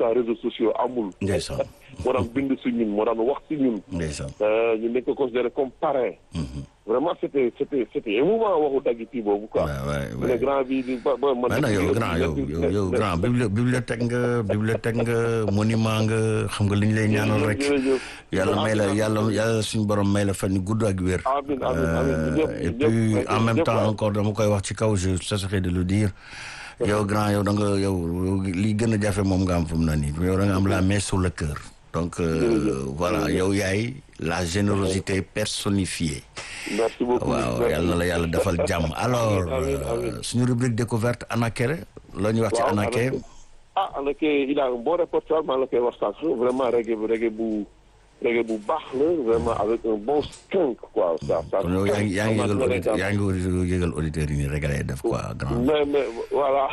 temps réseaux sociaux amul. ndeysaan moo daan bind si ñun moo daan wax si ñun. ndeysaan ñu nekk ko considéré comme parrain. vraiment c' était c' était c' était émouvant waxu daggiti boobu quoi. waay waay le waay grand bi di ba ba man. mais nag yow grand yow yow yow grand bibli bibliothèque nga bibliothèque nga monument nga xam nga li ñu lay ñaanal rek jërëjëf. yàlla may la yàlla yàlla suñu borom may la fan yu gudd ak wér. amiin amiin amiin Euh, ñëpp et ñëpp puis ñëpp en même ñëpp temps waay. encore dama koy wax ci kaw je cesserai de le dire yow grand yow da nga yow li gën a jafe moom nga am fu mu ne nii yow da nga am la main sur le cœur donc euh, voilà yow yaay la générosité personnifiée merci beaucoup. waaw yàlla na la yàlla defal jàmm alors amiin, euh, amiin. suñu rubrique découverte Anakere la ñuy wax ci waaw Anake ah Anake il a un bon répertoire maa la koy wax sànq vraiment reggae bu reggae bu reggae bu baax la vraiment avec un bon skunk quoi ça ça. kon yow yaa ngi yaa ngi yëgal vraiment auditeur très yaa ngi yëgal auditeurs yi nii rek lay def quoi grand mais mais voilà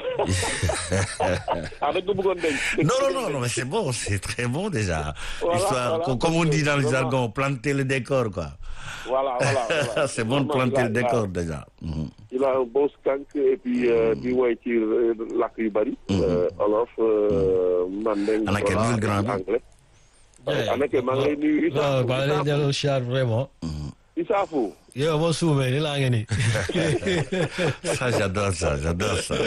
ah da nga ko bëggoon denc. Non, non, non, non, mais c'est bon, c'est très bon déjà. Voilà, Histoire, voilà. comme- comme on dit dans le Vraiment. jargon, planter le décor, quoi. voilà voilà voilà. c'est bon de Vraiment, planter le il a- décor déjà. Mhm. il a un bon skunk et puis euh, di woy ci euh, làkk yu bari. euh, olof euh, mandeng. Anake, voilà, nuyul grand bi. anglais. Anake maa ngi lay nuyu Issa. waaw maa ngi lay delloo siyaar vraiment. Issa Fou. yow ma suumee ni laa ngi nii. Ça, j'adore ça, j'adore ça.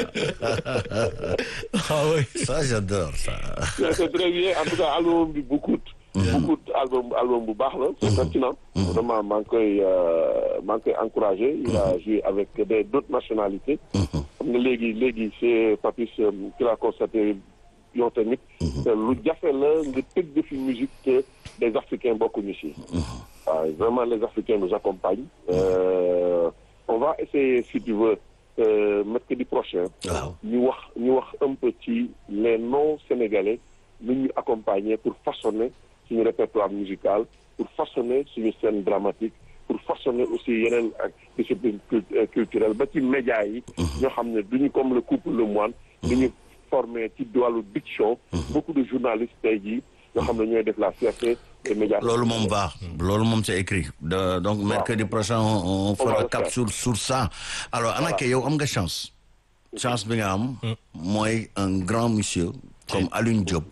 ah oui. Ça, j'adore ça. c'est très bien en tout cas album bi beaucoup beaucoup album album bu baax la c'est pertinent vraiment maa ngi koy euh, maa ngi koy encouragé il a joué avec des d'autres nationalités xam nga léegi léegi c'est Papis euh, qui l'a constaté yow tamit te lu jafe la nga tëgg fi musique te des Africains bokkuñu si waaw vraiment les Africains nous accompagnent Euh, on va essayer si tu veux euh, mercredi prochain Waaw. ñu wax ñu wax un peu ci les non sénégalais nu ñu accompagner pour façonner suñu répertoire musical pour façonner suñu scène dramatique pour façonner aussi yeneen ak discipline cult- euh, culturelle ba ci médias yi ñoo xam ne duñu comme le couple le moine duñu formé ci wàllu diction beaucoup de journalistes tey jii ñoo xam ne ñooy def la fierté des médias Loolu moom va, loolu moom c'est écrit. De- donc mercredi prochain on, on va fera le cap faire. sur sur ça. Alors Anake, yow am nga chance. Chance bi nga am mooy un grand monsieur comme Alioune Diop.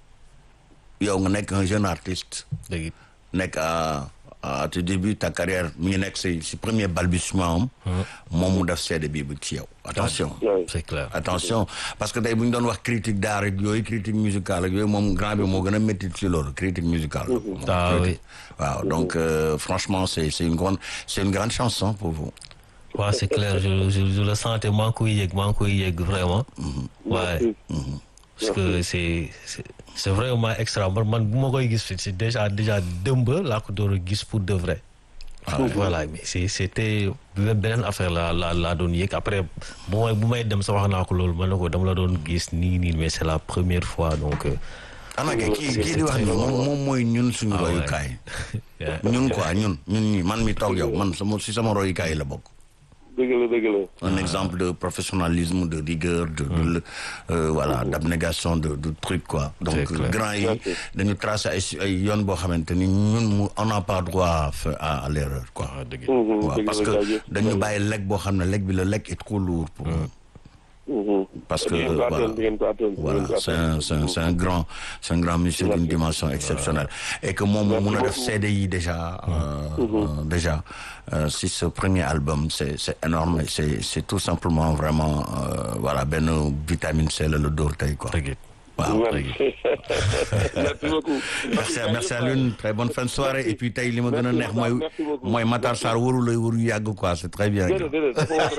Yow nga nekk un jeune artiste. dëgg it. nekk à à tu début ta carrière mi ngi nekk si si premier balbutiement am. moom mu def seede bi bu ci yow. attention Ouais. c'est clair. attention parce que tey bu ñu doon wax critique d'art ak yooyu critique musicale ak yooyu moom grand bi moo gën a métti ci loolu critique musicale. ah oui. waaw donc euh, franchement c'est c'est une grande c'est une grande chance hein, pour vous. waaw c'est clair je je je le sentais maa ngi koy yëg maa ngi koy yëg vraiment. waaye parce que c'est c'est c'est vraiment extra man man bu ma koy gis fi c'est déjà déjà dëmb laa ko door a gis pour de vrai. voilà mais c'est c'était beneen affaire la la laa doon yëg après bu may bu may dem sa wax naa ko loolu man na ko dama la doon gis nii nii mais c'est la première fois donc. euh, Anake kii kii di wax ni moom moom mooy ñun suñu Ah ouais. royukaay. ñun quoi ñun ñun ñi man mi toog yow man sama si sama royukaay la bokk. dëgg la dëgg la un exemple de professionnalisme de rigueur de, de euh, voilà d'abnégation de de truc quoi donc C'est clair. grand yi dañu tracer ay si- ay yoon boo xamante ni ñun mu on n'a pas droit à fa- à, à l'erreur quoi ah dëgg Mhm, waaw dëgg parce la, que jaajëf. dañu bàyyi lekk boo xam ne lekk bi la lekk est trop lourd pour nous Mhm. parce que Di ngeen ko voilà atteindre, di ngeen ko atteindre, di voilà ngeen ko c'est un c'est un c'est un grand c'est un grand monsieur d'une dimension exceptionnelle et que moom mun a def CD yi déjà euh, euh, déjà euh, si ce premier album c'est c'est énorme et c'est c'est tout simplement vraiment euh, voilà benn vitamine C la la dóor tey quoi dëgg waaw Merci. Merci beaucoup. merci merci à l'une très bonne fin de soirée et puis tey li ma gën a neex mooy Merci beaucoup. mooy Matar Sarr waru lay waru yàgg quoi c'est très bien Déedéet, déedéet, dafa war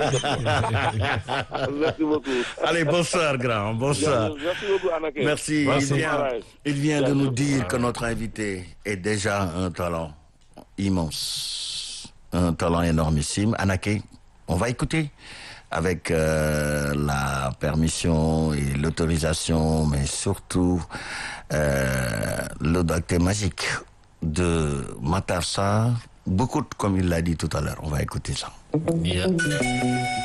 rek. Merci beaucoup. allez bonsoir grand bonsoir Merci beaucoup, Anaké. Merci. Merci. Il vient, il vient de nous dire que notre invité est déjà un talent immense, un talent énormissime. Anaké, on va écouter avec euh, la permission et l'autorisation, mais surtout euh, le docteur magique de Matar Sarr. Beaucoup, comme il l'a dit tout à l'heure, on va écouter ça. Yeah.